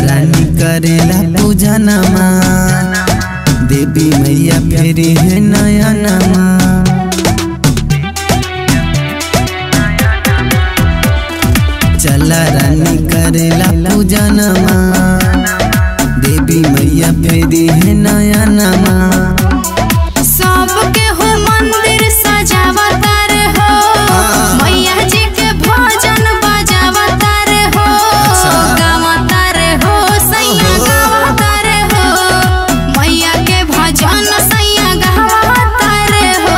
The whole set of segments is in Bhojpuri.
रानी करेला पूजा नमा देवी मैया फेरी है नया नमा चला रानी करेला पूजा नमा देवी मैया फेरी है नया नमा सबके हो मंदिर सजावता रे हो मैया जी के भजन बजावता रे हो गावता रे हो सैया गावता रे हो मैया के भजन सैया गावता रे हो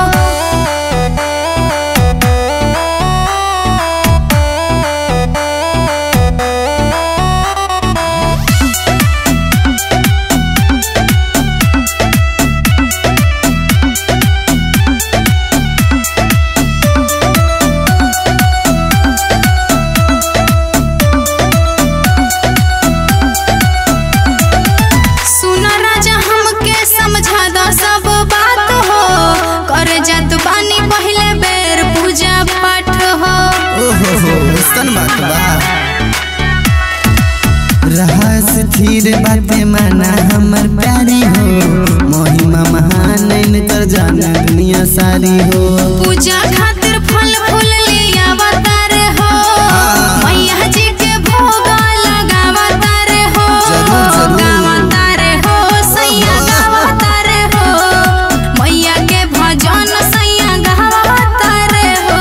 सुन राजा हमके समझा दो सब बात हो कर जात बानी पहले बेर पूजा पाठ हो ओहो हो सन बात बा रहा स्थिर बाते माना हमर प्यारी हो महिमा महान कर जाना दुनिया सारी हो पूजा खातिर फल फूल ले आवता रे हो मैया जी के भोग लगावता रे हो जरूर, जरूर। गावता रे हो सैया गावता रे हो मैया के भजन सैया गावता रे हो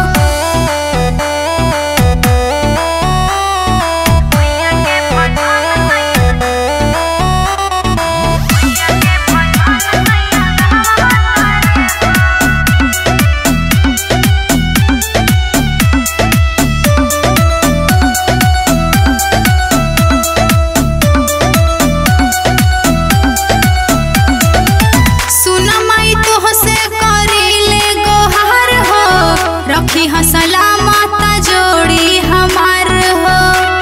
सुन माई तोह से करीले गोहार हो रखी ह सलामत जोड़ी हमार हो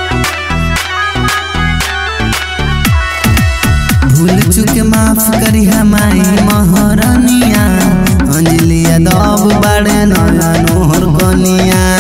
भूल चुक माफ करी हमारी महरनिया अंजलि यादव बड़े नया नोहर कनिया